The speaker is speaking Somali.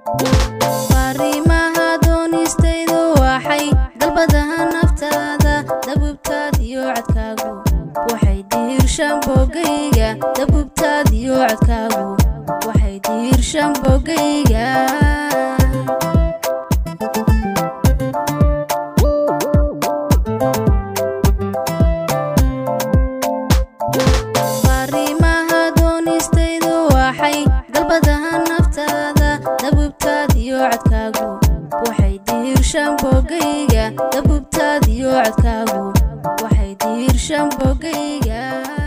fariimaha doonistaydu waxay dalbadaha naftaada dabubtaad iyo codkaagu waxay diirshaan bogayga dabubtaad iyo codkaagu waxay diirshaan bogayga fariimaha doonistaydu waxay dalbadaha naftaada dabubtaad iyo codkaagu waxay diirshaan bogayga dabubtaad iyo codkaagu waxay diirshaan bogayga